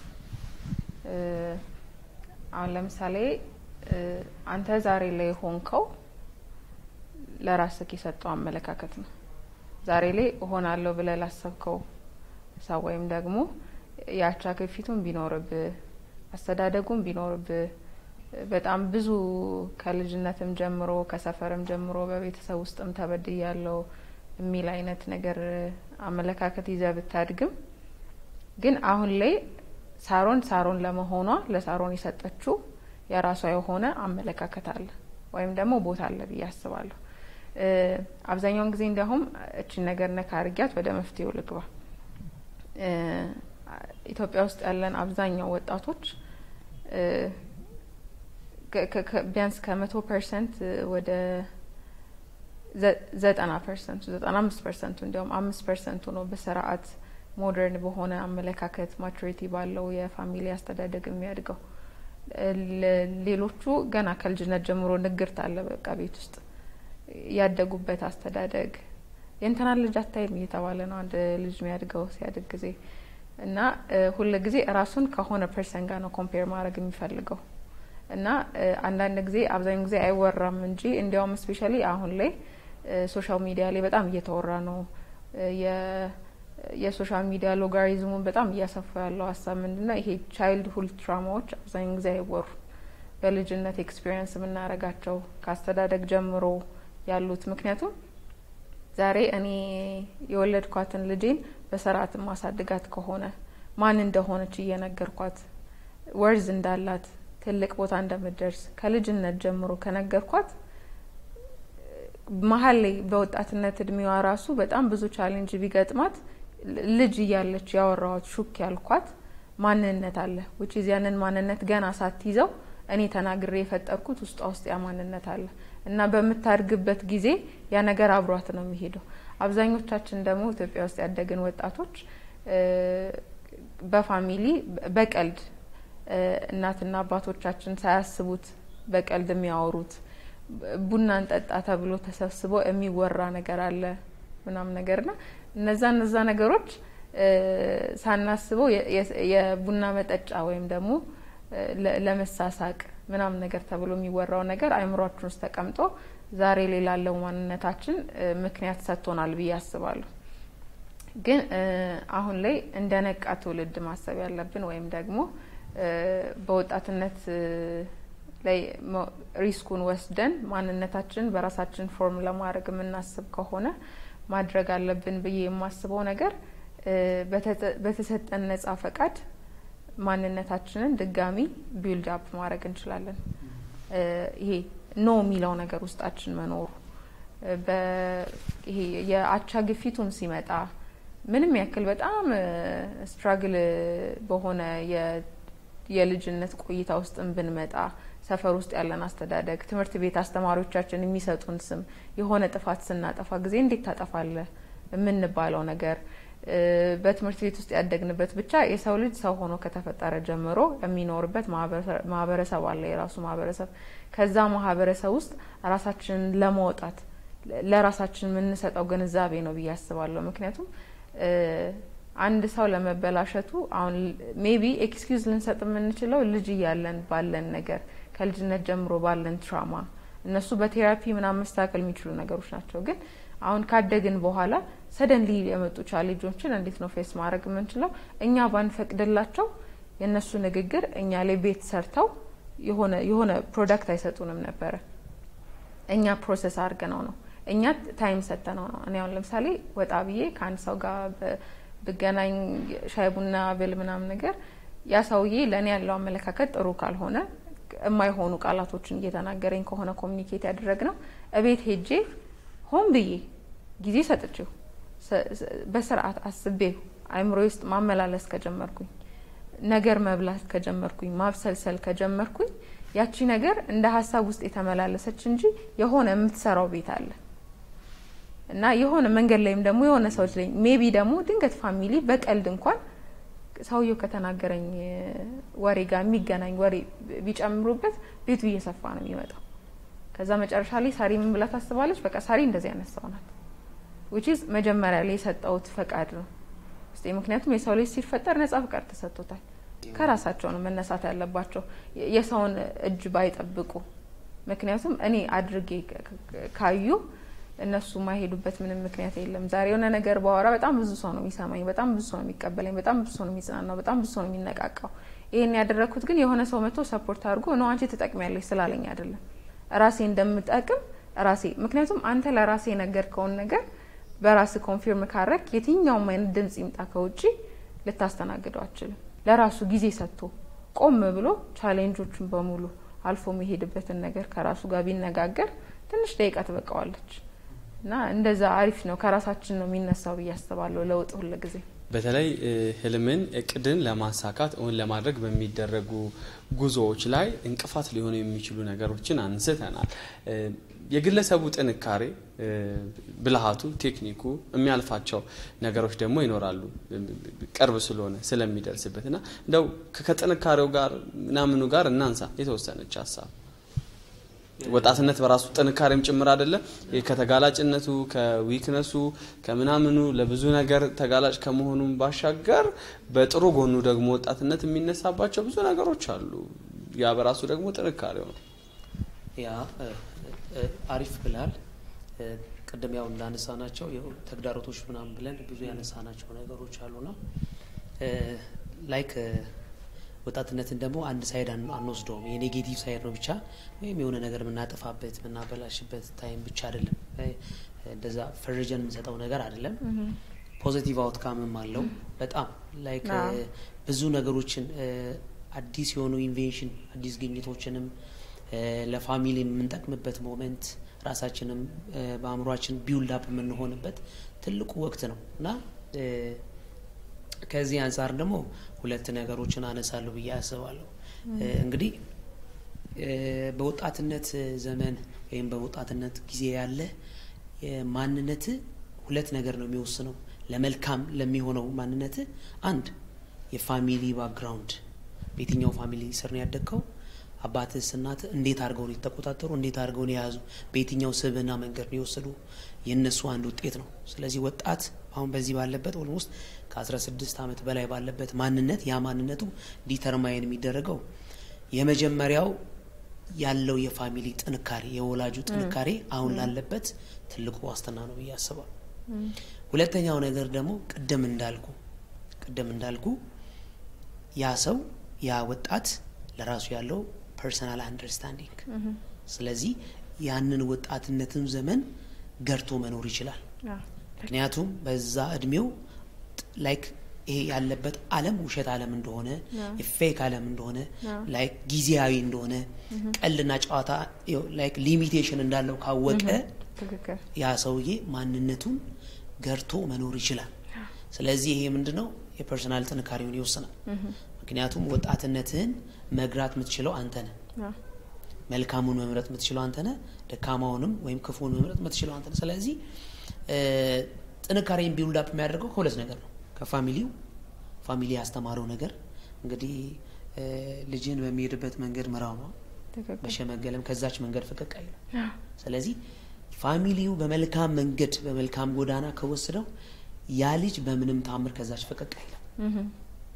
አሁን ለምሳሌ አንተ ዛሬ ላይ ሆንከው ለራስህ የሰጠው አመለካከት ነው። ዛሬ ላይ እሆናለሁ ብለህ ላሰብከው ሰው ወይም ደግሞ የአቻ ግፊቱን ቢኖርብህ አስተዳደጉን ቢኖርብህ በጣም ብዙ ከልጅነትም ጀምሮ ከሰፈርም ጀምሮ በቤተሰብ ውስጥም ተበድያለሁ የሚል አይነት ነገር አመለካከት ይዘህ ብታድግም ግን አሁን ላይ ሳሮን ሳሮን ለመሆኗ ለሳሮን የሰጠችው የራሷ የሆነ አመለካከት አለ ወይም ደግሞ ቦታ አለ ብዬ አስባለሁ። አብዛኛውን ጊዜ እንዲያውም እችን ነገር ነካ አርጊያት ወደ መፍትሄው ልግባ። ኢትዮጵያ ውስጥ ያለን አብዛኛው ወጣቶች ቢያንስ ከመቶ ፐርሰንት ወደ ዘጠና ፐርሰንቱ ዘጠና አምስት ፐርሰንቱ እንዲያውም አምስት ፐርሰንቱ ነው በስርዓት ሞደርን በሆነ አመለካከት ማቹሪቲ ባለው የፋሚሊ አስተዳደግ የሚያድገው። ሌሎቹ ገና ከልጅነት ጀምሮ ንግርት አለ በቃ ቤት ውስጥ ያደጉበት አስተዳደግ የእንትናን ልጅ አታይም እየተባለ ነው አንድ ልጅ የሚያድገው ሲያድግ ጊዜ እና ሁል ጊዜ ራሱን ከሆነ ፐርሰን ጋር ነው ኮምፔር ማድረግ የሚፈልገው እና አንዳንድ ጊዜ አብዛኛው ጊዜ አይወራም እንጂ እንዲያውም ስፔሻሊ አሁን ላይ ሶሻል ሚዲያ ላይ በጣም እየተወራ ነው። የሶሻል ሚዲያ ሎጋሪዝሙን በጣም እያሰፋ ያለው ሀሳብ ምንድነው? ይሄ ቻይልድ ሁድ ትራማዎች አብዛኛው ጊዜ አይወሩ በልጅነት ኤክስፒሪየንስ የምናደርጋቸው ከአስተዳደግ ጀምሮ ያሉት ምክንያቱም ዛሬ እኔ የወለድኳትን ልጄን በስርዓት ማሳድጋት ከሆነ ማን እንደሆነች እየነገርኳት ወርዝ እንዳላት ትልቅ ቦታ እንደምትደርስ ከልጅነት ጀምሮ ከነገርኳት መሀል ላይ በወጣትነት እድሜዋ ራሱ በጣም ብዙ ቻሌንጅ ቢገጥማት ልጅ እያለች ያወራዋት ሹክ ያልኳት ማንነት አለ ውጭ ያንን ማንነት ገና ሳትይዘው እኔ ተናግሬ የፈጠርኩት ውስጧ ውስጥ ያ ማንነት አለ እና በምታድግበት ጊዜ ያ ነገር አብሯት ነው የሚሄደው። አብዛኞቻችን ደግሞ ኢትዮጵያ ውስጥ ያደግን ወጣቶች በፋሚሊ በቀልድ እናትና አባቶቻችን ሳያስቡት በቀልድ የሚያወሩት ቡና እንጠጣ ተብሎ ተሰብስቦ የሚወራ ነገር አለ ምናምን ነገርና እነዛ እነዛ ነገሮች ሳናስበው የቡና መጠጫ ወይም ደግሞ ለመሳሳቅ ምናምን ነገር ተብሎ የሚወራው ነገር አይምሯችን ውስጥ ተቀምጦ ዛሬ ላይ ላለው ማንነታችን ምክንያት ሰጥቶናል ብዬ አስባለሁ። ግን አሁን ላይ እንደ ነቃ ትውልድ ማሰብ ያለብን ወይም ደግሞ በወጣትነት ላይ ሪስኩን ወስደን ማንነታችን በራሳችን ፎርም ለማድረግ የምናስብ ከሆነ ማድረግ አለብን ብዬ የማስበው ነገር በተሰጠን ነጻ ፈቃድ ማንነታችንን ድጋሚ ቢልድ አፕ ማድረግ እንችላለን። ይሄ ኖ የሚለው ነገር ውስጣችን መኖሩ ይሄ የአቻ ግፊቱም ሲመጣ ምንም ያክል በጣም ስትራግል በሆነ የልጅነት ቆይታ ውስጥም ብንመጣ ሰፈር ውስጥ ያለን አስተዳደግ፣ ትምህርት ቤት አስተማሪዎቻችን የሚሰጡን ስም የሆነ ጥፋት ስናጠፋ ጊዜ እንዴት ታጠፋለህ የምንባለው ነገር በትምህርት ቤት ውስጥ ያደግንበት ብቻ የሰው ልጅ ሰው ሆኖ ከተፈጠረ ጀምሮ የሚኖርበት ማህበረሰብ አለ፣ የራሱ ማህበረሰብ። ከዛ ማህበረሰብ ውስጥ ራሳችንን ለማውጣት ለራሳችን የምንሰጠው ግንዛቤ ነው ብዬ አስባለሁ። ምክንያቱም አንድ ሰው ለመበላሸቱ አሁን ሜቢ ኤክስኪውዝ ልንሰጥ የምንችለው ልጅ እያለን ባለን ነገር ከልጅነት ጀምሮ ባለን ትራማ እነሱ በቴራፒ ምናምን መስተካከል የሚችሉ ነገሮች ናቸው። ግን አሁን ካደግን በኋላ ሰደንሊ የመጡ ቻሌንጆችን እንዴት ነው ፌስ ማድረግ የምንችለው? እኛ ባንፈቅድላቸው የእነሱ ንግግር እኛ ላይ ቤት ሰርተው የሆነ የሆነ ፕሮዳክት አይሰጡንም ነበረ። እኛ ፕሮሰስ አድርገነው ነው እኛ ታይም ሰጥተነው ነው። እኔ አሁን ለምሳሌ ወጣ ብዬ ከአንድ ሰው ጋር ብ- ብገናኝ ሻይ ቡና ብል ምናምን ነገር ያ ሰውዬ ለእኔ ያለው አመለካከት ጥሩ ካልሆነ የማይሆኑ ቃላቶችን እየተናገረኝ ከሆነ ኮሚኒኬት ያደረግ ነው እቤት ሄጄ ሆን ብዬ ጊዜ ሰጥቼው ሰ- ሰ- በስርዓት አስቤው አእምሮ ውስጥ ማመላለስ ከጀመርኩኝ ነገር መብላት ከጀመርኩኝ ማብሰልሰል ከጀመርኩኝ ያቺ ነገር እንደ ሀሳብ ውስጥ የተመላለሰች እንጂ የሆነ የምትሰራው ቤት አለ እና የሆነ መንገድ ላይም ደግሞ የሆነ ሰዎች ላይ ሜቢ ደግሞ ድንገት ፋሚሊ በቀልድ እንኳን ሰውየው ከተናገረኝ እ፣ ወሬ ጋር የሚገናኝ ወሬ ቢጨምሩበት ቤቱ እየሰፋ ነው የሚመጣው። ከዛ መጨረሻ ላይ ሳሪ ምን ብላ ታስባለች? በቃ ሳሪ እንደዚህ አይነት ሰው ናት። ዊች ኢዝ መጀመሪያ ላይ የሰጠውት ፈቃድ ነው ውስጤ። ምክንያቱም የሰው ልጅ ሲፈጠር ነጻ ፈቃድ ተሰጥቶታል። ከራሳቸው ነው መነሳት ያለባቸው የ- የሰውን እጅ ባይጠብቁ። ምክንያቱም እኔ አድርጌ ክ- ክ- ካዩ እነሱ የማይሄዱበት ምንም ምክንያት የለም። ዛሬ የሆነ ነገር ባወራ በጣም ብዙ ሰው ነው የሚሰማኝ፣ በጣም ብዙ ሰው ነው የሚቀበለኝ፣ በጣም ብዙ ሰው ነው የሚጽናናው፣ በጣም ብዙ ሰው ነው የሚነቃቃው። ይህን ያደረግኩት ግን የሆነ ሰው መጥቶ ሰፖርት አድርጎ ነው አንቺ ትጠቅሚያለሽ ስላለኝ አይደለም። ራሴ እንደምጠቅም ራሴ ምክንያቱም አንተ ለራሴ የነገርከውን ነገር በራስ ኮንፊርም ካረግ የትኛውም አይነት ድምጽ ይምጣ ከውጭ ልታስተናግደው አችልም። ለራሱ ጊዜ ሰጥቶ ቆም ብሎ ቻሌንጆቹን በሙሉ አልፎ የሚሄድበትን ነገር ከራሱ ጋር ቢነጋገር ትንሽ ደቂቃ ትበቃዋለች እና እንደዛ አሪፍ ነው። ከራሳችን ነው የሚነሳው ብዬ አስባለሁ ለውጥ ሁል ጊዜ በተለይ እ፣ ህልምን እቅድን ለማሳካት እውን ለማድረግ በሚደረጉ ጉዞዎች ላይ እንቅፋት ሊሆኑ የሚችሉ ነገሮችን አንስተናል። እ፣ የግለሰቡ ጥንካሬ እ፣ ብልሃቱ፣ ቴክኒኩ የሚያልፋቸው ነገሮች ደግሞ ይኖራሉ እ፣ ቅርብ ስለሆነ ስለሚደርስበት እና እንደው ከ- ከጥንካሬው ጋር ምናምኑ ጋር እናንሳ የተወሰነች ሀሳብ ወጣትነት በራሱ ጥንካሬም ጭምር አይደለም። ከተጋላጭነቱ ከዊክነሱ ከምናምኑ ለብዙ ነገር ተጋላጭ ከመሆኑም ባሻገር በጥሩ ጎኑ ደግሞ ወጣትነት የሚነሳባቸው ብዙ ነገሮች አሉ። ያ በራሱ ደግሞ ጥንካሬው ነው። ያ እ፣ እ፣ አሪፍ ብላል። ቅድም ያው እንዳነሳ ናቸው ተግዳሮቶች ምናምን ብለን ብዙ ያነሳናቸው ነገሮች አሉና ላይክ ወጣትነትን ደግሞ አንድ ሳይድ አን- አንወስደውም። የኔጌቲቭ ሳይድ ነው ብቻ ወይም የሆነ ነገር የምናጠፋበት የምናበላሽበት ታይም ብቻ አይደለም። እ፣ እንደዛ ፈርጀን የምንሰጠው ነገር አይደለም። ፖዚቲቭ አውትካምም አለው። በጣም ላይክ አዎ። እ፣ ብዙ ነገሮችን እ፣ አዲስ የሆኑ ኢንቬንሽን አዲስ ግኝቶችንም እ፣ ለፋሚሊ የምንጠቅምበት ሞመንት ራሳችንም እ፣ በአእምሯችን ቢውልድ አፕ የምንሆንበት ትልቁ ወቅት ነው እና እ፣ ከዚህ አንጻር ደግሞ ሁለት ነገሮችን አነሳለሁ ብዬ አስባለሁ። እ፣ እንግዲህ እ፣ በወጣትነት ዘመን ወይም በወጣትነት ጊዜ ያለ ማንነት ሁለት ነገር ነው የሚወስነው። ለመልካም ለሚሆነው ማንነት አንድ የፋሚሊ ባክግራውንድ፣ በየትኛው ፋሚሊ ስር ነው ያደግከው፣ አባትስ እናትህ እንዴት አድርገው ነው የተቆጣጠሩ፣ እንዴት አድርገው ነው የያዙ፣ በየትኛው ስብዕና መንገድ ነው የወሰዱ፣ የእነሱ አንድ ውጤት ነው። ስለዚህ ወጣት አሁን በዚህ ባለበት ኦልሞስት ከ16 ዓመት በላይ ባለበት ማንነት ያ ማንነቱ ዲተርማይን የሚደረገው የመጀመሪያው ያለው የፋሚሊ ጥንካሬ የወላጁ ጥንካሬ አሁን ላለበት ትልቁ ዋስትና ነው ብዬ አስባለሁ። ሁለተኛው ነገር ደግሞ ቅድም እንዳልኩ ቅድም እንዳልኩ ያ ሰው ያ ወጣት ለራሱ ያለው ፐርሰናል አንደርስታንዲንግ ስለዚህ ያንን ወጣትነትን ዘመን ገርቶ መኖር ይችላል። ምክንያቱም በዛ እድሜው ላይክ ይሄ ያለበት ዓለም ውሸት ዓለም እንደሆነ የፌክ ዓለም እንደሆነ ላይክ ጊዜያዊ እንደሆነ ቀልና ጨዋታ ላይክ ሊሚቴሽን እንዳለው ካወቀ ትክክል ያ ሰውዬ ማንነቱን ገርቶ መኖር ይችላል። ስለዚህ ይሄ ምንድነው የፐርሶናል ጥንካሬውን ይወስናል። ምክንያቱም ወጣትነትህን መግራት የምትችለው አንተ ነህ። አዎ። መልካሙን መምረጥ የምትችለው አንተ ነህ። ደካማውንም ወይም ክፉን መምረጥ የምትችለው አንተ ነህ። ስለዚህ እ፣ ጥንካሬን ቢውልድ አፕ የሚያደርገው ከሁለት ነገር ነው። ከፋሚሊው ፋሚሊ ያስተማረው ነገር እንግዲህ እ፣ ልጅን በሚሄድበት መንገድ ምራው ነው። ትክክል በሸመገለም ከዛች መንገድ ፈቀቅ አይልም። አዎ። ስለዚህ ፋሚሊው በመልካም መንገድ በመልካም ጎዳና ከወሰደው ያ ልጅ በምንም ታምር ከዛች ፈቀቅ አይልም። እህም።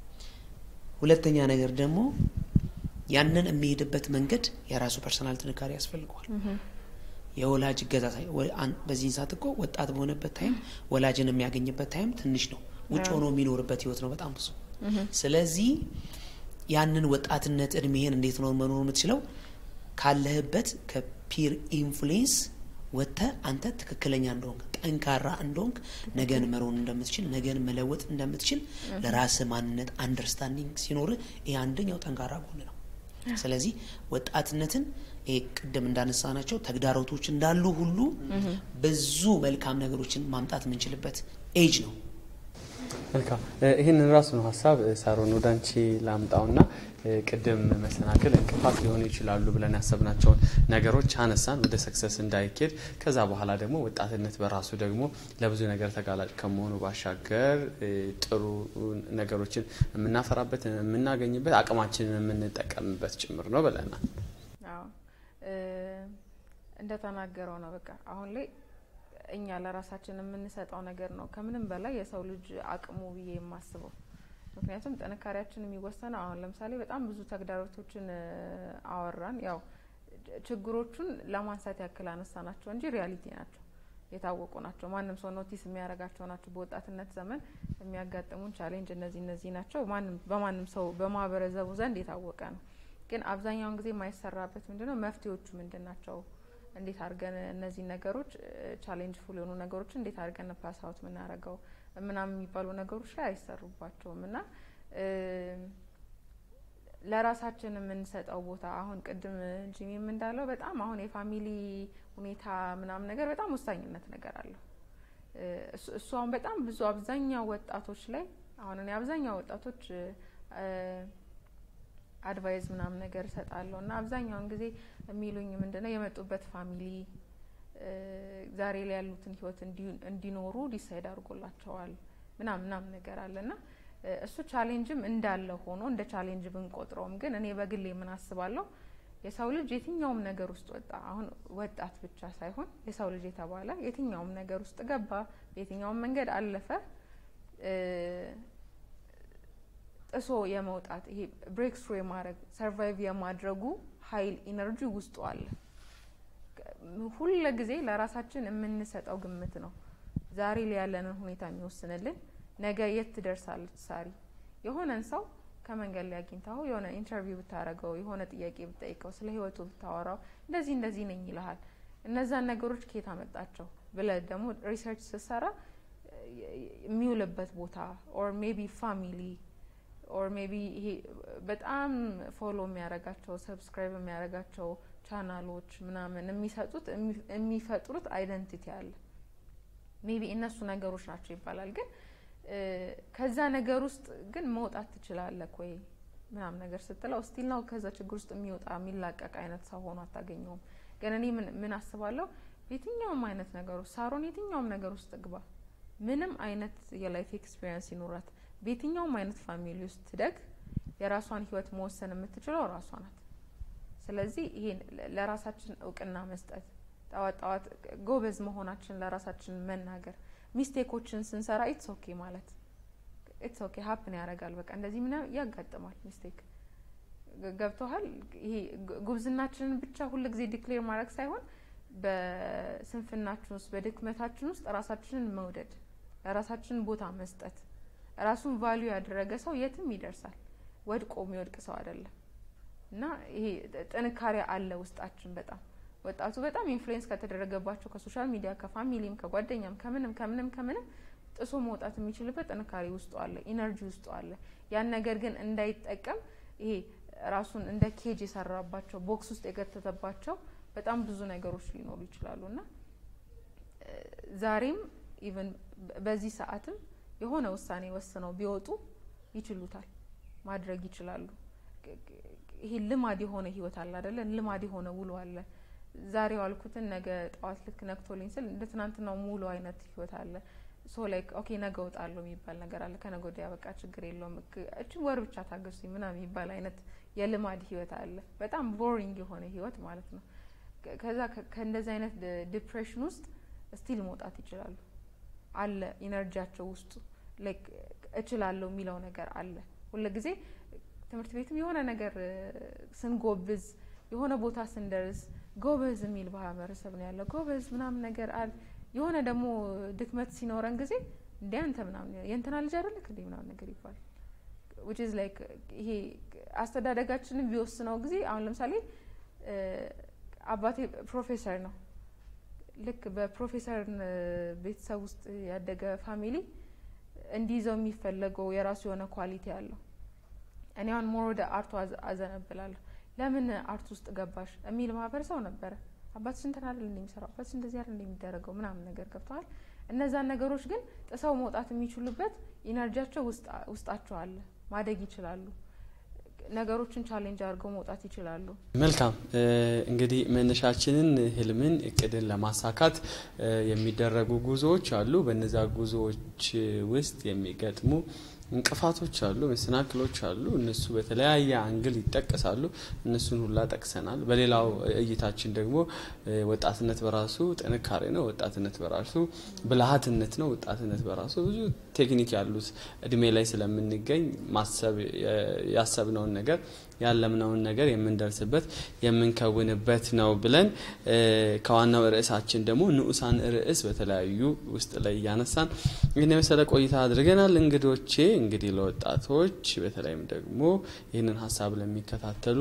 ሁለተኛ ነገር ደግሞ ያንን የሚሄድበት መንገድ የራሱ ፐርሰናል ጥንካሬ ያስፈልገዋል። የወላጅ እገዛ ሳይ- ወ- አን- በዚህን ሰዓት እኮ ወጣት በሆነበት ታይም ወላጅን የሚያገኝበት ታይም ትንሽ ነው። ውጭ ሆኖ የሚኖርበት ህይወት ነው በጣም ብዙ። ስለዚህ ያንን ወጣትነት እድሜህን እንዴት ነው መኖር የምትችለው? ካለህበት ከፒር ኢንፍሉዌንስ ወጥተህ አንተ ትክክለኛ እንደሆንክ ጠንካራ እንደሆንክ ነገን መሮን እንደምትችል ነገን መለወጥ እንደምትችል ለራስህ ማንነት አንደርስታንዲንግ ሲኖርህ ይሄ አንደኛው ጠንካራ ጎን ነው። ስለዚህ ወጣትነትን ይሄ ቅድም እንዳነሳናቸው ተግዳሮቶች እንዳሉ ሁሉ ብዙ መልካም ነገሮችን ማምጣት የምንችልበት ኤጅ ነው። መልካም እ፣ ይህንን ራሱ ነው ሀሳብ እ፣ ሳሮን ወደ አንቺ ላምጣውና እ፣ ቅድም መሰናክል እንቅፋት ሊሆኑ ይችላሉ ብለን ያሰብናቸውን ነገሮች አነሳን ወደ ሰክሰስ እንዳይኬድ ከዛ በኋላ ደግሞ ወጣትነት በራሱ ደግሞ ለብዙ ነገር ተጋላጭ ከመሆኑ ባሻገር እ፣ ጥሩ ነገሮችን የምናፈራበት የምናገኝበት አቅማችንን የምንጠቀምበት ጭምር ነው ብለናል። አዎ እ፣ እንደተናገረው ነው። በቃ አሁን ላይ እኛ ለራሳችን የምንሰጠው ነገር ነው ከምንም በላይ የሰው ልጅ አቅሙ ብዬ የማስበው። ምክንያቱም ጥንካሬያችን የሚወሰነው አሁን ለምሳሌ በጣም ብዙ ተግዳሮቶችን እ፣ አወራን። ያው ችግሮቹን ለማንሳት ያክል አነሳ ናቸው እንጂ ሪያሊቲ ናቸው፣ የታወቁ ናቸው። ማንም ሰው ኖቲስ የሚያደርጋቸው ናቸው። በወጣትነት ዘመን የሚያጋጥሙን ቻሌንጅ እነዚህ እነዚህ ናቸው። ማንም በማንም ሰው በማህበረሰቡ ዘንድ የታወቀ ነው። ግን አብዛኛውን ጊዜ የማይሰራበት ምንድነው? መፍትሄዎቹ ምንድን ናቸው? እንዴት አድርገን እነዚህ ነገሮች ቻሌንጅ ፉል የሆኑ ነገሮችን እንዴት አድርገን ፓስ አውት የምናደርገው ምናምን የሚባሉ ነገሮች ላይ አይሰሩባቸውም እና እ፣ ለራሳችን የምንሰጠው ቦታ አሁን ቅድም ጂሚም እንዳለው በጣም አሁን የፋሚሊ ሁኔታ ምናምን ነገር በጣም ወሳኝነት ነገር አለው። እ፣ እሱ- እሱ አሁን በጣም ብዙ አብዛኛው ወጣቶች ላይ አሁን እኔ አብዛኛው ወጣቶች እ፣ አድቫይዝ ምናምን ነገር እሰጣለሁ እና አብዛኛውን ጊዜ የሚሉኝ ምንድነው የመጡበት ፋሚሊ እ፣ ዛሬ ላይ ያሉትን ህይወት እንዲ- እንዲኖሩ ዲሳይድ አድርጎላቸዋል ምናምን ምናምን ነገር አለ እና እ፣ እሱ ቻሌንጅም እንዳለ ሆኖ እንደ ቻሌንጅ ብንቆጥረውም ግን እኔ በግሌ ምን አስባለሁ የሰው ልጅ የትኛውም ነገር ውስጥ ወጣ አሁን ወጣት ብቻ ሳይሆን የሰው ልጅ የተባለ የትኛውም ነገር ውስጥ ገባ በየትኛውም መንገድ አለፈ እ፣ ጥሶ የመውጣት ይሄ ብሬክ ስሩ የማድረግ ሰርቫይቭ የማድረጉ ሀይል ኢነርጂ ውስጡ አለ። ሁለ ጊዜ ለራሳችን የምንሰጠው ግምት ነው ዛሬ ላይ ያለንን ሁኔታ የሚወስንልን። ነገ የት ትደርሳለች ሳሪ? የሆነን ሰው ከመንገድ ላይ አግኝተው የሆነ ኢንተርቪው ብታረገው የሆነ ጥያቄ ብጠይቀው ስለ ህይወቱ ብታወራው እንደዚህ እንደዚህ ነኝ ይልሃል። እነዛን ነገሮች ከየት አመጣቸው ብለህ ደግሞ ሪሰርች ስትሰራ የሚውልበት ቦታ ኦር ሜቢ ፋሚሊ ኦር ሜቢ ይሄ በጣም ፎሎ የሚያደርጋቸው ሰብስክራይብ የሚያደርጋቸው ቻናሎች ምናምን የሚሰጡት የሚፈጥሩት አይደንቲቲ አለ። ሜቢ እነሱ ነገሮች ናቸው ይባላል። ግን እ፣ ከዛ ነገር ውስጥ ግን መውጣት ትችላለህ ወይ ምናምን ነገር ስትለው ስቲል ነው ከዛ ችግር ውስጥ የሚወጣ የሚላቀቅ አይነት ሰው ሆኖ አታገኘውም። ግን እኔ ምን ምን አስባለሁ የትኛውም አይነት ነገር ውስጥ ሳሮን የትኛውም ነገር ውስጥ ግባ፣ ምንም አይነት የላይፍ ኤክስፒሪየንስ ይኖራት፣ በየትኛውም አይነት ፋሚሊ ውስጥ ትደግ፣ የራሷን ህይወት መወሰን የምትችለው ራሷ ናት። ስለዚህ ይሄን ለራሳችን እውቅና መስጠት ጠዋት ጠዋት ጎበዝ መሆናችን ለራሳችን መናገር ሚስቴኮችን ስንሰራ ኢትስ ኦኬ ማለት ኢትስ ኦኬ ሀፕን ያደርጋል። በቃ እንደዚህ ምና ያጋጥማል ሚስቴክ ገብቶሃል። ይሄ ጉብዝናችንን ብቻ ሁል ጊዜ ዲክሌር ማድረግ ሳይሆን በስንፍናችን ውስጥ በድክመታችን ውስጥ ራሳችንን መውደድ፣ ለራሳችን ቦታ መስጠት። ራሱን ቫሊዩ ያደረገ ሰው የትም ይደርሳል። ወድቆ የሚወድቅ ሰው አይደለም። እና ይሄ ጥንካሬ አለ ውስጣችን በጣም ወጣቱ በጣም ኢንፍሉዌንስ ከተደረገባቸው ከሶሻል ሚዲያ ከፋሚሊም ከጓደኛም ከምንም ከምንም ከምንም ጥሶ መውጣት የሚችልበት ጥንካሬ ውስጡ አለ፣ ኢነርጂ ውስጡ አለ። ያን ነገር ግን እንዳይጠቀም ይሄ ራሱን እንደ ኬጅ የሰራባቸው ቦክስ ውስጥ የገተተባቸው በጣም ብዙ ነገሮች ሊኖሩ ይችላሉ እና ዛሬም ኢቨን በዚህ ሰዓትም የሆነ ውሳኔ ወስነው ቢወጡ ይችሉታል፣ ማድረግ ይችላሉ። ይሄ ልማድ የሆነ ህይወት አለ አይደለ? ልማድ የሆነ ውሎ አለ። ዛሬ ዋልኩትን ነገ ጠዋት ልክ ነክቶልኝ ስል እንደ ትናንትናው ሙሉ አይነት ህይወት አለ። ሶ ላይክ ኦኬ ነገ እወጣለሁ የሚባል ነገር አለ። ከነገ ወዲያ በቃ ችግር የለውም እችን ወር ብቻ ታገሱኝ ምናምን የሚባል አይነት የልማድ ህይወት አለ። በጣም ቦሪንግ የሆነ ህይወት ማለት ነው። ከዛ ከእንደዚህ አይነት ዲፕሬሽን ውስጥ ስቲል መውጣት ይችላሉ። አለ ኢነርጂያቸው ውስጡ ላይክ እችላለሁ የሚለው ነገር አለ። ሁልጊዜ ትምህርት ቤትም የሆነ ነገር ስንጎብዝ የሆነ ቦታ ስንደርስ ጎበዝ የሚል ማህበረሰብ ነው ያለው። ጎበዝ ምናምን ነገር አል የሆነ ደግሞ ድክመት ሲኖረን ጊዜ እንደ አንተ ምናምን የእንትና ልጅ አይደለክ እንዴ ምናምን ነገር ይባላል። which is like ይሄ አስተዳደጋችንን ቢወስነው ጊዜ አሁን ለምሳሌ አባቴ ፕሮፌሰር ነው። ልክ በፕሮፌሰር ቤተሰብ ውስጥ ያደገ ፋሚሊ እንዲይዘው የሚፈለገው የራሱ የሆነ ኳሊቲ አለው። እኔ አሁን ሞር ወደ አርቱ አዘነብላለሁ። ለምን አርት ውስጥ ገባሽ የሚል ማህበረሰብ ነበረ። አባትሽ እንትን አይደል እንደሚሰራው አባትሽ እንደዚህ አይደል እንደሚደረገው ምናምን ነገር ገብተዋል። እነዛን ነገሮች ግን ጥሰው መውጣት የሚችሉበት ኢነርጂያቸው ውስጣቸው አለ። ማደግ ይችላሉ። ነገሮችን ቻሌንጅ አድርገው መውጣት ይችላሉ። መልካም እንግዲህ መነሻችንን ህልምን እቅድን ለማሳካት የሚደረጉ ጉዞዎች አሉ። በነዛ ጉዞዎች ውስጥ የሚገጥሙ እንቅፋቶች አሉ፣ መሰናክሎች አሉ። እነሱ በተለያየ አንግል ይጠቀሳሉ። እነሱን ሁላ ጠቅሰናል። በሌላው እይታችን ደግሞ ወጣትነት በራሱ ጥንካሬ ነው። ወጣትነት በራሱ ብልሃትነት ነው። ወጣትነት በራሱ ብዙ ቴክኒክ ያሉት እድሜ ላይ ስለምንገኝ ማሰብ ያሰብነውን ነገር ያለምነውን ነገር የምንደርስበት የምንከውንበት ነው ብለን ከዋናው ርዕሳችን ደግሞ ንዑሳን ርዕስ በተለያዩ ውስጥ ላይ እያነሳን ይህን የመሰለ ቆይታ አድርገናል። እንግዶቼ እንግዲህ ለወጣቶች በተለይም ደግሞ ይህንን ሀሳብ ለሚከታተሉ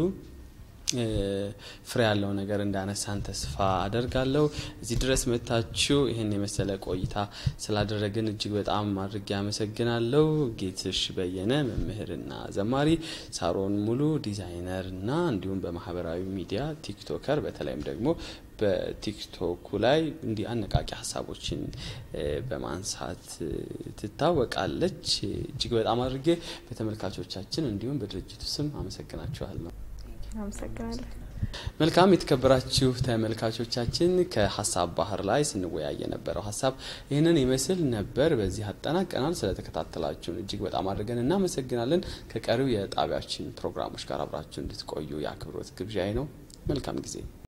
ፍሬ ያለው ነገር እንዳነሳን ተስፋ አደርጋለሁ። እዚህ ድረስ መታችሁ ይህን የመሰለ ቆይታ ስላደረግን እጅግ በጣም አድርጌ አመሰግናለሁ። ጌትሽ በየነ መምህርና ዘማሪ፣ ሳሮን ሙሉ ዲዛይነር እና እንዲሁም በማህበራዊ ሚዲያ ቲክቶከር በተለይም ደግሞ በቲክቶኩ ላይ እንዲህ አነቃቂ ሀሳቦችን በማንሳት ትታወቃለች። እጅግ በጣም አድርጌ በተመልካቾቻችን እንዲሁም በድርጅቱ ስም አመሰግናችኋለሁ። አመሰግናለሁ። መልካም የተከበራችሁ ተመልካቾቻችን ከሀሳብ ባህር ላይ ስንወያይ የነበረው ሀሳብ ይህንን ይመስል ነበር። በዚህ አጠናቀናል። ስለተከታተላችሁን እጅግ በጣም አድርገን እናመሰግናለን። ከቀሪው የጣቢያችን ፕሮግራሞች ጋር አብራችሁ እንድትቆዩ የአክብሮት ግብዣዬ ነው። መልካም ጊዜ